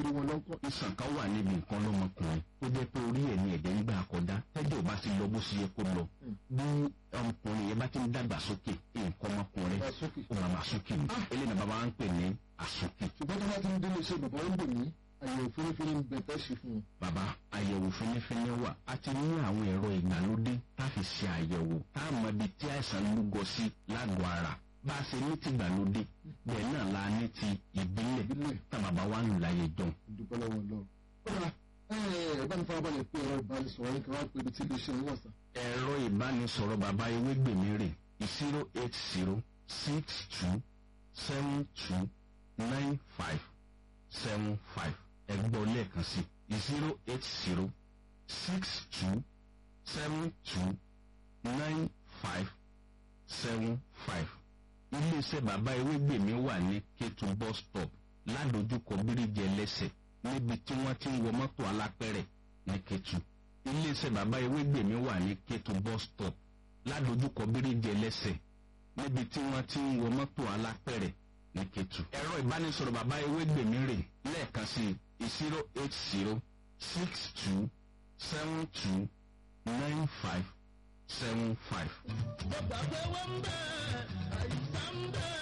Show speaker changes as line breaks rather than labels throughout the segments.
rí wọn lọ́kọ́.
ìsàn kan wà níbi nǹkan lọ́mọkùnrin tó jẹ́ pé orí ẹ̀ ní ẹ̀jẹ̀ ń gbà kọjá tẹ́jọ́ bá ti lọ bó ṣe yẹ kó lọ bí ọmọkùnrin yẹn bá ti ń dàgbà sókè nǹkan ọmọkùnrin
Dàgbà sókè.
ó máa máa sókè ní eléyìí náà bàbá wa ń pè ní àsókè
ṣùgbọ́n tó bá ti ń délé iṣẹ́ bàbá ń bò ní àyẹ̀wò fínífíní ń bẹ tẹ́ ṣe fún wọn.
bàbá àyẹ̀wò fínífíní wà a ti ní àwọn ẹ̀rọ ìgbàlódé tá a fi ṣe àyẹ̀wò tá a mọ ibi tí àìsàn lúgọ sí lágọ̀ọ́ ara bá a ṣe ní ti ìgbàlódé bẹ́ẹ̀ náà la ní ti ìbílẹ̀
ìbílẹ̀
tá bàbá wa ń lò láyé jọ
ìdúpẹ́ lọ́wọ́ lọ. kódà ẹ bá ní farabalẹ̀ pé ẹ̀rọ ìbánisọ̀rọ̀ yín kan wá pé ibi tí ilé iṣẹ́ wọn sà.
ẹ̀rọ ìbánisọ̀rọ̀ bàbá ewégbèmí rè zero eight zero six two seven two nine five seven five ẹgbọ́ lẹ́ẹ̀kan sí zero eight zero six two seven two nine five seven five iléeṣẹ́ bàbá ewégbèmí wà ní kétu bus stop ládojúkọ bíríjì ẹlẹ́sẹ̀ níbi tí wọ́n ti ń wọ mọ́tò alápẹ̀rẹ̀ ní kétu iléeṣẹ́ bàbá ewégbèmí wà ní kétu bus stop ládojúkọ bíríjì ẹlẹ́sẹ̀ níbi tí wọ́n ti ń wọ mọ́tò alápẹ̀rẹ̀ ní kétu. ẹ̀rọ ìbánisọ̀rọ̀ bàbá ewégbèmí rè lẹ́ẹ̀kan sí zero eight zero six two seven two nine five seven five.
Bàbá pé wọ́n ń bẹ̀ àìsàn ń bẹ̀.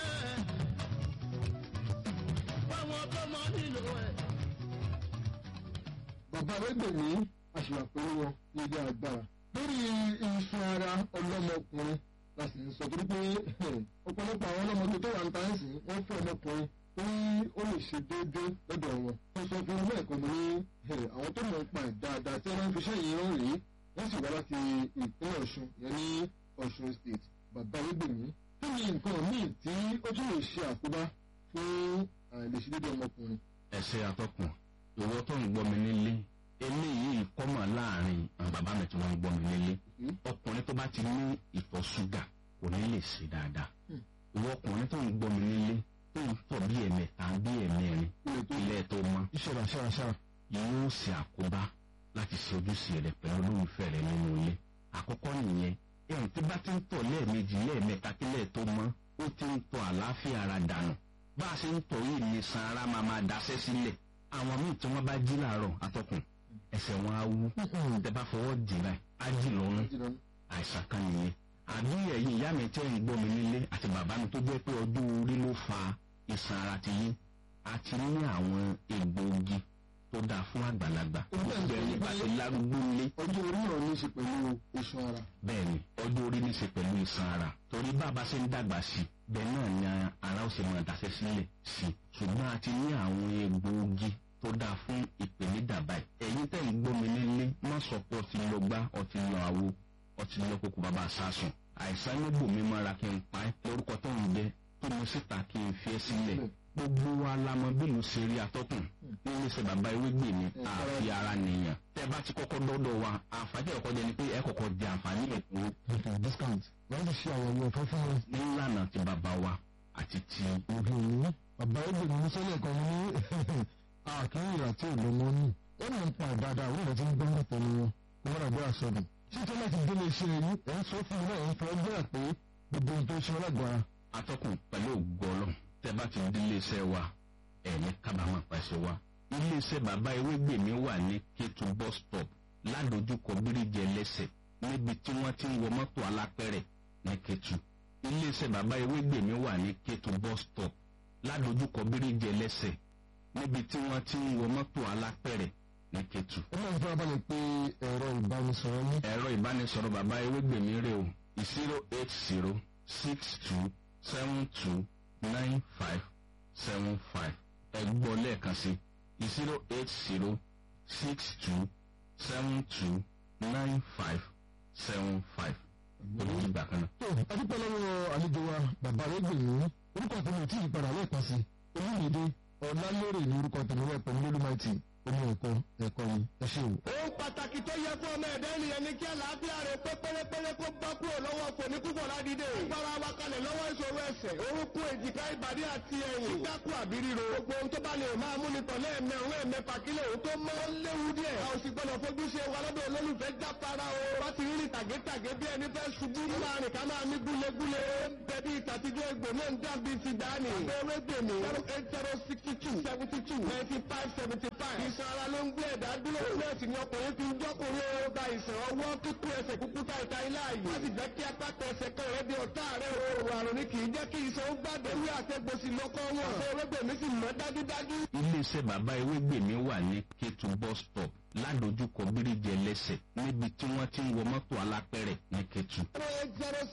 Báwọn tó mọ nílò ẹ̀.
bàbá arẹ́gbẹ̀mí àṣìwà pẹ̀lú wọn ní ilé agbára. lórí iṣan ara ọlọ́mọkùnrin la sì ń sọ torí pé ọ̀pọ̀lọpọ̀ àwọn ọlọ́mọdé tó wà ń ta ẹ̀sìn wọ́n fẹ́ ọmọkùnrin tí ó lè ṣe déédéé lọ́dọ̀ wọn. wọ́n sọ fún ọmọ ẹ̀kọ́ mi ní àwọn tó mọ̀ ń pa ẹ̀ dáadáa tí wọ́n fi iṣẹ́ yìí rán rèé wọ́n sì wá láti ìpínlẹ̀ ọ̀ṣun yẹn ní ọ̀ṣun state bàbá arẹ́gbẹ̀mí. kí ni nǹkan míì tí ó tún lè ṣe àkóbá fún àìlèṣedéédé ọmọkùnrin?
ẹsẹ atọkùn ìwọ tó ń gbọ́ mi nílé eléyìí kọ́mọ̀ láàrin àwọn bàbá mi tí wọ́n ń gbọ́ mi nílé ọkùnrin tó bá ti ní ìtọ̀ ṣúgà kò ní lè ṣe dáadáa ìwọ ọkùnrin tó ń gbọ́ mi nílé tó ń tọ̀ bí ẹ̀mẹta bí ẹ̀mẹrin ilé tó mọ́
ìṣẹ̀lẹ̀ ṣáraṣára.
yóò ṣe àkóbá láti ṣe ojúṣe rẹ pẹ̀lú olólùfẹ́ rẹ nínú ilé àkọ́kọ́ nìyẹn ẹ̀hún tí bá ti ń tọ̀ lẹ́ẹ̀mejì lẹ́ẹ̀mẹta kílẹ̀ tó mọ́ ó ti ń tọ̀ àlàáfíà ara dànù bá a ṣe ń tọ̀ yìí ní san ara máa máa daṣẹ́ sílẹ̀ àwọn míì tí wọ́n bá jí làárọ̀ atọ́kùn ẹsẹ̀ wọn á wú tẹ bá fọwọ́ dì báyìí á jì lọ́rùn àìsàn kan nìyẹn àbí ẹ̀yin ìyá mi tẹ́ ń gbọ́ mi nílé àti bàbá mi tó jẹ́ pé ọdún orí ló fa ìsàn ara ti yín àti ní àwọn egbòogi tó dáa fún àgbàlagbà gbogbo ẹ̀yin bá ti lárúgbó lé
ọjọ́ orí náà ní í ṣe pẹ̀lú iṣan ara.
bẹ́ẹ̀ni ọjọ́ orí ní í ṣe pẹ̀lú ìsan ara torí bàbá ṣe ń dàgbà sí bẹ́ẹ̀ náà ni ara ó ṣe máa daṣẹ́ sílẹ̀ sí ṣùgbọ́n a ti ní àwọn egbòogi tó dáa fún ìpèníjà báyìí ẹ̀yin tẹ̀ ń gbómi nílé má sọ pé ọtí lọ gbá ọtí lọ àwo ọtí lọ kókó bàbá sásùn àìsàn níbò mi mọ́ra kí n pa ẹ́ lórúkọ tó ń jẹ tó mo síta kí n fi ẹ́ sílẹ̀ gbogbo wa la mọ bí mo ṣe rí atọ́kùn nílé ṣe bàbá ewégbè mi àfi ara nìyàn tẹ́ bá ti kọ́kọ́ dọ́dọ̀ wa àǹfààní ẹ̀kọ́ jẹ ni pé ẹ kọ́kọ́ jẹ àǹfààní ẹ̀kọ́
ètò discount wọ́n ti ṣe àyẹ̀wò ọ̀fẹ́ fún wọn.
nílànà ti bàbá wa àti ti
òbí òní bàbá ẹgbẹ́ mi sọ́lẹ̀ kan ní àkíyè àti ìlọ́mọ ní. ó ní nípa ìdáadáa àwọn ìrètí ń gbọ́n tẹ̀lé wọn wọ́n rà bí àsọdùn. ṣíṣe láti délé iṣẹ́ yìí ẹ̀ ń sọ fún mi náà ẹ̀ ń fọ ọgbẹ́ pé gbogbo ohun tó ṣe ọlọ́gbàá.
atọ́kùn pẹ̀lú ògbọ́lọ́ tẹ́ bá ti di iléeṣẹ́ wa ẹ̀ ní kábàámọ̀ pàṣẹ wa iléeṣẹ́ bàbá ewégbè mi wà ní kétu bus stop ládojúkọ bíríjì ẹlẹ́sẹ̀ níbi tí wọ́n ti ń wọ mọ́tò alápẹ̀rẹ̀ ní kétu iléeṣẹ́ bàbá ewégbè mi wà ní kétu bus stop ládojúkọ bíríjì ẹlẹ́sẹ̀ níbi tí wọ́n ti ń wọ mọ́tò alápẹ̀rẹ̀ ní kétu.
ó máa ń fẹ́ abalẹ̀ pé ẹ̀rọ ìbánisọ̀rọ̀ ní.
ẹ̀rọ ìbánisọ̀rọ̀ bàbá ewégbè mi rè o zero eight zero six two seven two nine five seven five ẹgbọ́ lẹ́ẹ̀kan sí zero eight zero six two seven two nine five seven five olùyí ìgbà kan náà.
tó adúpẹ́ lọ́wọ́ àlejò wa bàbá ẹgbẹ̀rún orúkọ tèmi ò tí ì padà lẹ́ẹ̀kan sí olùmìdé ọ̀làlérè ní orúkọ tèmi wẹ̀ pẹ̀lú lólùmáìtì omi ẹ̀kọ́ ẹ̀kọ́ yìí ẹ ṣé o.
pàtàkì tó yẹ fún ọmọ ẹ̀dá ènìyàn ní kí àlàáfíà rẹ̀ pé pérépéré kó bá kúrò lọ́wọ́ fòní púpọ̀ ládìde. gbára wa kalẹ̀ lọ́wọ́ ìṣòro ẹsẹ̀ orúnkún èjìká ìbàdí àti ẹ̀yìn. kíkákù àbí ríro. gbogbo ohun tó bá lè máa mú ni tọ̀lé ẹ̀mẹ́ òun ẹ̀mẹ́ pàkílẹ̀ òun tó mọ́ léwu díẹ̀. a ò sì gbọ́dọ̀ fojú ṣe wa lọ́dọ̀ olólùfẹ́ jápara o. wá ti rí tàgétàgé bí ẹni fẹ́ ṣubú. láàrin ká máa ní gúlegúle. bẹ́bí ìtàtijọ́ egbò náà ń dàbí ti dání. abẹ́rẹ́ gbèmí. zero eight zero sixty two seventy two ninety five seventy five. ìṣàn ara ló ń gbé ẹ̀dá dúró. nọ́ọ̀sì ni ọkùnrin fi ń jọ́kùnrin ó gba ìṣàn ọwọ́ kíkú ẹsẹ̀ kúkú ta ìta ilé ààyè. wọ́n sì jẹ́ kí apáta ẹsẹ̀ kan rẹ̀ di ọ̀tá rẹ̀ o. àrùn ni kì í jẹ́ kí ìṣàn ó gbàdé. wí àtẹ̀gbòsì lọ́kọ́ wọn. abẹ́rẹ́ gbèmí sì mọ́ dájúdájú.
iléeṣẹ́ bàbá ewégbèmí wà ní kétu bus stop ládojúkọ bíríjì ẹlẹ́sẹ̀ níbi tí wọ́n ti ń wọ mọ́tò alápẹ̀rẹ̀ ní kétu.
zero eight zero